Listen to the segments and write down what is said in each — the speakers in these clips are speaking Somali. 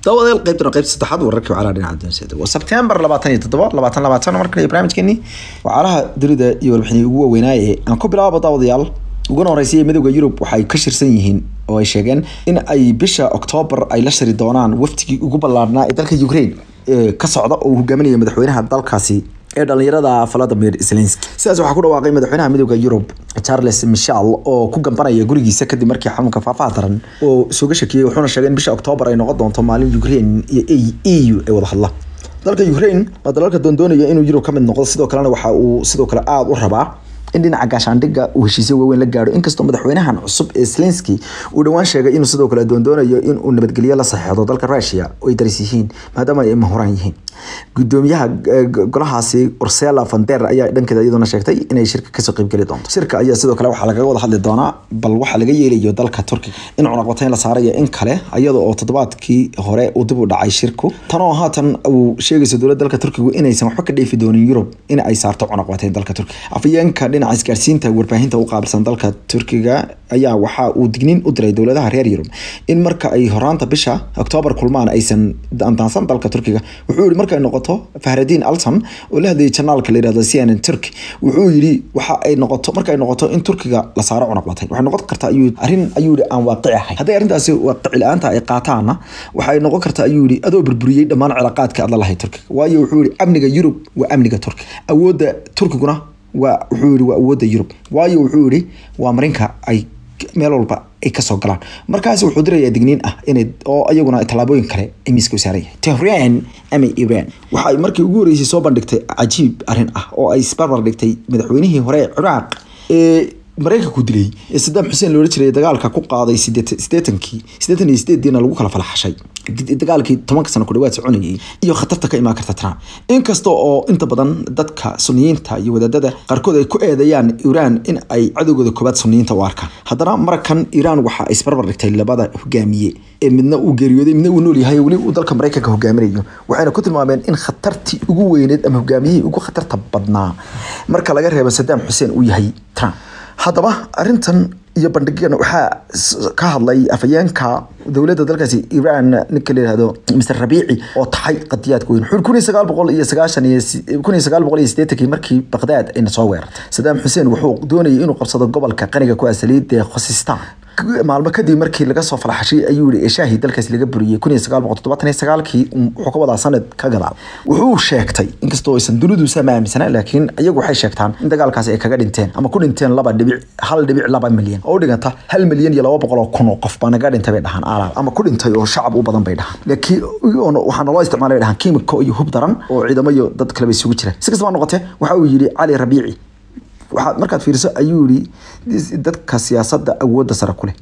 dawadeel qaybtana qaybta saddexaad wararkii wacalaha dhinaca doonseeda waa sebtembar labaatan iyo toddoba labaatan labaatan mar kale barnaamijkeenii wacalaha dunida iyo warbixinii ugu waaweynaaye aan ku bilaabo daawadayaal uguna horeysay midowda yurub waxay ka shirsan yihiin oo ay sheegeen in ay bisha oktoobar ay la shiri doonaan waftigii ugu ballaarnaa ee dalka ukraine ee ka socda oo uu hogaaminaya madaxweynaha dalkaasi ee dhalinyarada valadimir zelenski sidaas waxaa ku dhawaaqay madaxweynaha midowda yurub charles michel oo ku gambanaya gurigiisa kadib markii xanuunka faafaha daran oo isuga shakiyey wuxuuna sheegay in bisha oktoobar ay noqon doonto maalin ukraine iyo e u ay wada hadla dalka ukraine waa dalalka doondoonaya inuu yurub ka mid noqdo sidoo kalena waxa uu sidoo kale aada u rabaa in dhinaca gaashaandhigga uu heshiisyo waaweyn la gaadho inkastoo madaxweynahan cusub ee zelenski uu dhowaan sheegay inuu sidoo kale doondoonayo in uu nabadgelyo la saxeexdo dalka russia oo ay daris yihiin maadaama ay mahuraan yihiin gudoomiyaha golahaasi ursela vander ayaa dhankeeda iyaduna sheegtay inay shirka kasoo qeybgeli doonto shirka ayaa sidoo kale waxaa lagaga wada hadli doonaa bal waxaa laga yeelayo dalka turkiga in cunaqbatayn la saarayo in kale iyada oo toddobaadkii hore uu dib u dhacay shirku tanoo haatan uu sheegayso dowladda dalka turkigu inaysan waxba ka dheefi doonin yurub in ay saarto cunaqbatayn dalka turkiga afayeenka dhinaca isgaarsiinta warbaahinta u qaabilsan dalka turkiga ayaa waxa uu digniin u diray dowladaha reer yurub in marka ay horaanta bisha oktoobar kulmaan aysan andaansan dalka turkiga wuxuu yihi markay noqoto fahradin alton oo la hadlayay janaalka la yirahdo cnn turk wuxuu yidhi waxa ay noqoto markay noqoto in turkiga la saaro cunaqbatayn waxay noqon kartaa ayuu arrin ayuu yihi aan waaqici ahayn hadday arrintaasi waaqici la-aanta ay qaataana waxay noqon kartaa ayuu yihi adoo burburiyey dhammaan cilaaqaadka aad la lahayd turkiga waayo wuxuu yihi amniga yurub waa amniga turkiga awoodda turkiguna waa wuxuu yihi waa awoodda yurub waayo wuxuu yihi waa marinka ay meel walba ay kasoo galaan markaasi wuxuu dirayaa digniin ah inay oo iyaguna tallaabooyin kale ay miiska u saaran yahay tehran ama iran waxay markii ugu horeysay soo bandhigtay cajiib arrin ah oo ay isbarbar dhigtay madaxweynihii hore ee ciraaq ee maraykanku dilay ee sadaam xuseen loola jiray dagaalka ku qaaday sideetankii sideetan iyo sideediina lagu kala falaxashay dagaalkii tobanka sano ku dhawaad soconayay iyo khatarta ka imaan karta trump inkasta oo inta badan dadka suniyiinta iyo wadaadada qaarkood ay ku eedeeyaan iran in ay cadowgooda koobaad suniyiinta u arkaan haddana markan iran waxa ay isbarbar dhigtay labada hogaamiye ee midna uu geeriyooday midna uu nool yahay weli uu dalka maraykanka hogaaminayo waxayna ku tilmaameen in khatartii ugu weyneed ama hogaamiyihii ugu khatarta badnaa marka laga reebo sadaam xuseen uu yahay trump haddaba arintan iyo bandhigan waxaa ka hadlay afayeenka dowladda dalkaasi iran ninka la yihahdo mr rabiici oo taxay qadiyaadka weyn wuxuu kun iyo sagaal boqol iyo sagaashan iyo kun iyo sagaal boqol iyo sideetankii markii baqdaad ayna soo weerartay sadaam xuseen wuxuu doonayay inuu qabsado gobolka qaniga ku asaliid ee khosistan maalmo kadib markii laga soo falaxashay ayuu yihi shaahi dalkaas laga buriyey kun iyo sagaal boqol toddobaatan iyo sagaalkii wuxuu ka wadaa sanad ka gadaal wuxuu sheegtay inkastoo aysan dunidu sama aaminsana laakiin iyagu waxay sheegtaan in dagaalkaasi ay kaga dhinteen ama ku dhinteen laba dhibic hal dhibic laba milyan oo u dhiganta hal milyan iyo laba boqol oo kun oo qof baa naga dhintay bay dhahaan aalaal ama ku dhintay oo shacab u badan bay dhahaan laakiin waxaa naloo isticmaalay bay dhahaan kiimiko iyo hub daran oo ciidamo iyo dad kaleba isugu jira si kastaba noqotee waxa uu yidhi cali rabiici waxaad markaad fiiriso ayuu yihi dadka siyaasadda awoodda sare ku leh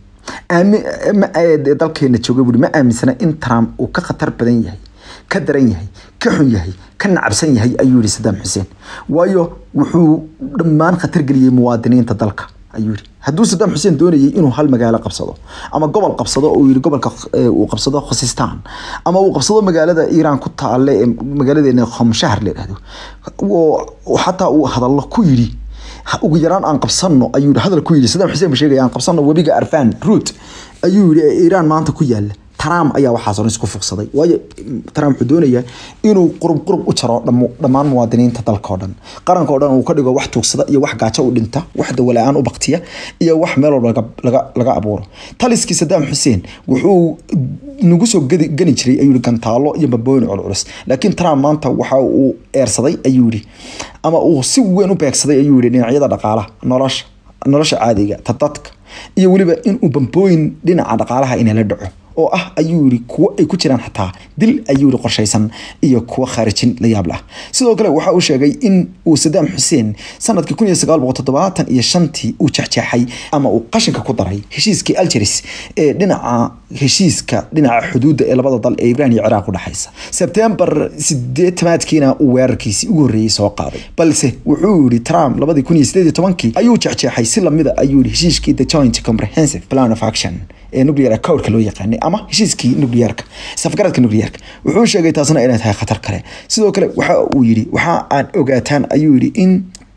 dalkeena jooga buuri ma aaminsana in trump uu ka khatar badan yahay ka daran yahay ka xun yahay ka nacabsan yahay ayuu yihi sadaam xuseen waayo wuxuu dhammaan khatar geliyey muwaadiniinta dalka ayuu yihi hadduu sadaam xuseen doonayay inuu hal magaalo qabsado ama gobol qabsado uu yihi gobolka uu qabsado khosistan ama uu qabsado magaalada iiraan ku taale ee magaaladeena khomshahar la yidhahdo xataa uu hadallo ku yidhi ugu yaraan aan qabsano ayuu hadal ku yidhi sadaam xuseen ba sheegaya aan qabsano webiga arfan root ayuu yihi ee iiraan maanta ku yaala trump ayaa waxaas oo isku fuqsaday waayo trump wuxuu doonayaa inuu qurub qurub u jaro dhammaan muwaadiniinta dalka oo dhan qaranka oo dhan uu ka dhigo wax tuugsada iyo wax gaajo u dhinta wax dawala-aan u baktiya iyo wax meel walba laga abuuro taliskii sadaam xuseen wuxuu nagu soo gani jiray ayuu yihi gantaalo iyo babooyin culculus laakiin trump maanta waxa uu eersaday ayuu yihi ama uu si weyn u beegsaday ayuu yihi dhinacyada dhaqaalaha nolosha nolosha caadiga ta dadka iyo weliba inuu bambooyin dhinaca dhaqaalaha inay la dhaco oo ah ayuu yihi kuwo ay ku jiraan xataa dil ayuu yihi qorshaysan iyo kuwo khaarijin la yaab lah sidoo kale waxa uu sheegay in uu sadaam xuseen sanadkii kun iyo sagaal boqol toddobaatan iyo shantii uu jexjeexay ama uu qashinka ku daray heshiiskii algeris ee dhinaca heshiiska dhinaca xuduudda ee labada dal ee ibraan iyo ciraaq u dhexaysa sebtembar sideetamaadkiina uu weerarkiisii ugu horreeyey soo qaaday balse wuxuu yihi trump labadii kun iyo sideed iyo tobankii ayuu jexjeexay si lamida ayuu yihi heshiiskii the joint comprehensive plan of action ee nuclear accord loo yaqaanay ama heshiiskii nuclearka safgaradka nuclearka wuxuu sheegay taasna inay tahay khatar kale sidoo kale waxa uu yidhi waxa aad ogaataan ayuu yidhi in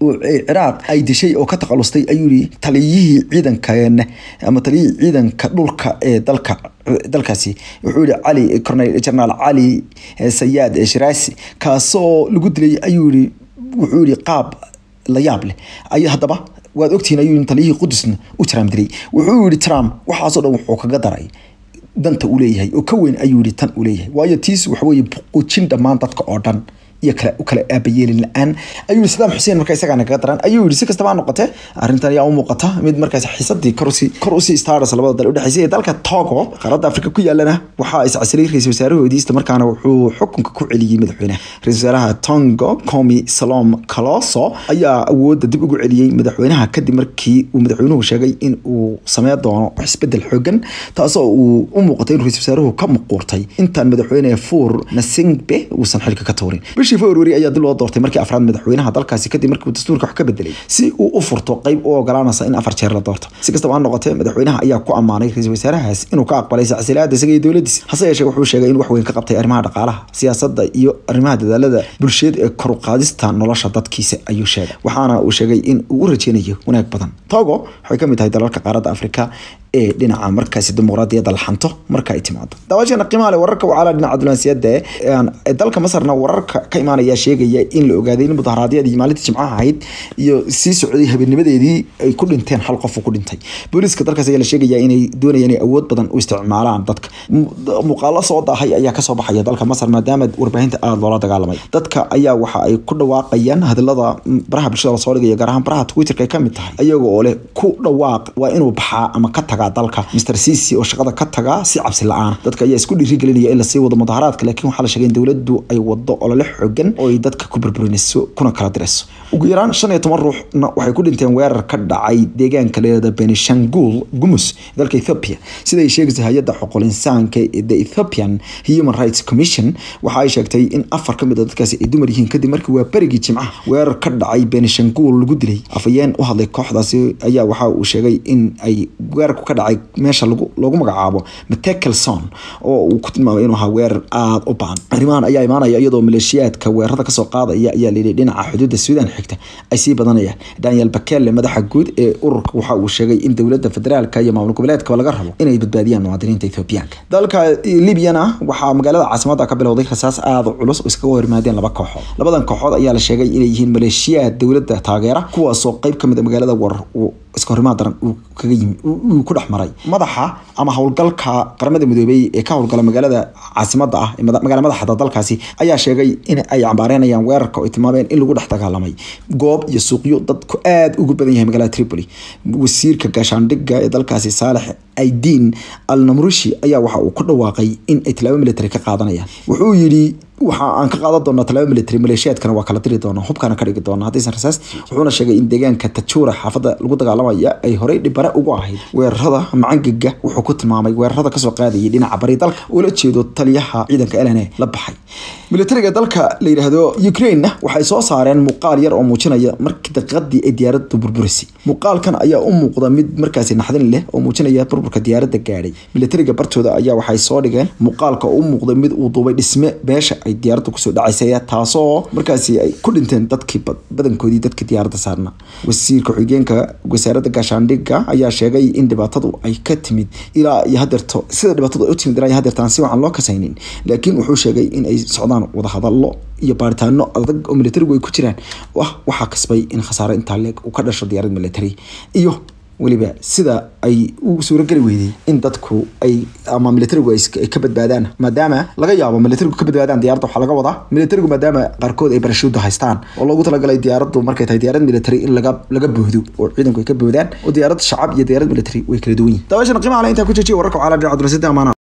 ciraaq ay dishay oo ka takhalustay ayuu yihi taliyihii ciidankeena ama taliyihii ciidanka dhulka ee dalka dalkaasi wuxuu yihi cali cornel generaal cali sayaad shiraasi kaasoo lagu dilay ayuu yihi wuxuu yihi qaab la yaab leh ay haddaba waad ogtihiin ayuu taliyihii qudusna u trump dilay wuxuu yihi trump waxaasoo dhan wuxuu kaga daray danta uu leeyahay oo ka weyn ayuu yihi tan uu leeyahay waayo tiis waxa weeye buqujin dhammaan dadka oo dhan iyo kale u kale aabayeelin la-aan ayuu yihi sadaam xuseen marka isagaana kaga daran ayuu yihi si kastaba ha noqotee arrintan ayaa u muuqata mid markaas xiisadii kor usii kor usii stars labada dal udhexeysay ee dalka togo qaaradda afrika ku yaalana waxaa iscasilay ra-isul wasaarahoodii isla markaana wuxuu xukunka ku celiyey madaxweynaha ra-isul wasaaraha tongo comi salom caloso ayaa awoodda dib ugu celiyey madaxweynaha kadib markii uu madaxweynuhu sheegay in uu sameyn doono isbedel xoogan taasoo uu u muuqatay in ra-isul wasaaruhu ka muquurtay intaan madaxweyne fuur nasingbe uusan xilka ka tuurin bishii february ayaa dib loo doortay markii afraad madaxweynaha dalkaasi kadib markii uu dastuurka wax ka bedelay si uu u furto qayb u ogolaanaysa in afar jeer la doorto si kastaba ha noqotee madaxweynaha ayaa ku ammaanay ra-isul wasaarahaas inuu ka aqbalay sacsilaada isaga iyo dowladiisa hase yeeshee wuxuu sheegay in wax weyn ka qabtay arrimaha dhaqaalaha siyaasadda iyo arrimaha dadaalada bulsheed ee kor u qaadista nolosha dadkiisa ayuu sheegay waxaana uu sheegay in uu u rajeynayo wanaag badan togo waxay kamid tahay dalalka qaaradda afrika ee dhinaca markaasi dimuqraadiyadda la xanto marka ay timaado daawashana qiimaha leh wararka wacala dhinaca diblomaasiyadda ee dalka masarna wararka ka imaanaya sheegaya in la ogaaday in mudaharaadyadii maalintii jimcaha ahayd iyo sii socday habeennimadeedii ay ku dhinteen hal qof ku dhintay booliiska dalkaas ayaa la sheegaya inay doonayaan inay awood badan u isticmaalaan dadka muuqaalo soo daahay ayaa kasoo baxaya dalka masar maadaama warbaahinta aada loola dagaalamay dadka ayaa waxa ay ku dhawaaqayaan hadalada baraha bulshada lasoo dhigaya gaar ahaan baraha twitterka ay kamid tahay iyaga oo leh ku dhawaaq waa inuu baxaa ama ka taga dalka mr cici oo shaqada ka taga si cabsi la-aan dadka ayaa isku dhiirigelinaya in lasii wado mudaharaadka laakiin waxaa la sheegay in dowladdu ay wado olole xoogan oo ay dadka ku burburinayso kuna kala dirayso ugu yaraan shan iyo toban ruuxna waxay ku dhinteen weerar ka dhacay deegaanka leeda benishangul gumus dalka ethiopia sida ay sheegaysa hay-adda xuquul insaanka the ethiopian human rights commission waxa ay sheegtay in afar ka mid a dadkaasi ay dumar yihiin kadib markii waa berigii jimcaha weerar ka dhacay benishangul lagu dilay afayeen u hadlay kooxdaasi ayaa waxa uu sheegay in ay weerarku ka dhacay meesha loogu magacaabo matekelson oo uu ku tilmaamay inuu ahaa weerar aada u baan arrimahan ayaa imaanaya iyadoo maleeshiyaadka weerarada kasoo qaadaya ayaa layidhi dhinaca xuduudda suudaan xigta ay sii badanayaan daniel bakele madaxa guud ee ururka waxa uu sheegay in dowladda federaalka iyo maamul goboleedkaba laga rabo inay badbaadiyaan muwaadiniinta ethoobiyaanka dalka libyana waxaa magaalada caasimada ka bilowday rasaas aada u culus oo iskaga hormaadeen laba kooxood labadan kooxood ayaa la sheegay inay yihiin maleeshiyaad dowladda taageera kuwaasoo qayb kamid a magaalada war iska horimaad daran uu kaga yimi uu ku dhex maray madaxa ama howlgalka qaramada midoobey ee ka howlgala magaalada caasimada ah magaala madaxda dalkaasi ayaa sheegay in ay cambaareynayaan weerarka oo ay tilmaameen in lagu dhex dagaalamay goob iyo suuqyo dadku aada ugu badan yahay magaalada tripoli wasiirka gaashaandhigga ee dalkaasi saalex aidiin al namrushi ayaa waxa uu ku dhawaaqay in ay tallaabo military ka qaadanayaan wuxuu yidhi waxa aan ka qaadan doonaa tallaabo military maleeshiyaadkana waa kala diri doonaa hubkana ka dhigi doonaa haddaysan rasaas wuxuuna sheegay in deegaanka tajuura xaafadda lagu dagaalamaya ay horey dhibare ugu ahayd weerarada macangaga wuxuu ku tilmaamay weerarada kasoo qaadayay dhinaca bari dalka ula jeedo taliyaha ciidanka elene la baxay militariga dalka la yidhaahdo ukraine waxay soo saareen muuqaal yar oo muujinaya markii daqiiqadii ay diyaaraddu burburisay muuqaalkan ayaa u muuqda mid markaasi naxdin leh oo muujinaya burburka diyaaradda gaadhay militariga bartooda ayaa waxay soo dhigeen muuqaalka oo u muuqda mid uu duubay dhisme beesha ay diyaaradda kusoo dhacaysay taasoo markaasi ay ku dhinteen dadkii badankoodii dadkii diyaaradda saarna wasiirka xigeenka wasaaradda gaashaandhigga ayaa sheegay in dhibaatadu ay ka timid ilaa iyo hadeerto sida dhibaatadu ay u timid ilaa iyo hadeertaan si wacan loo kasaynin laakiin wuxuu sheegay in ay socdaan wadahadallo iyo baaritaano adag oo militarigu ay ku jiraan ah waxaa kasbay in khasaare intaa leeg uu ka dhasho diyaarad military iyo weliba sida ay u suurageli weyday in dadku ay ama militarigu ay ka badbaadaan maadaama laga yaabo militarigu ka badbaadaan diyaaradda waxaa laga wadaa militarigu maadaama qaarkood ay barashuuda haystaan oo loogu talagalay diyaaraddu markay tahay diyaarad military in laga laga bohdo oo ciidanku ay ka boodaan oo diyaarad shacab iyo diyaarad military way kala duwan yihin daawashana qiimaha le intaa ku jejiya wararka caalam dhinaca dulasada amaana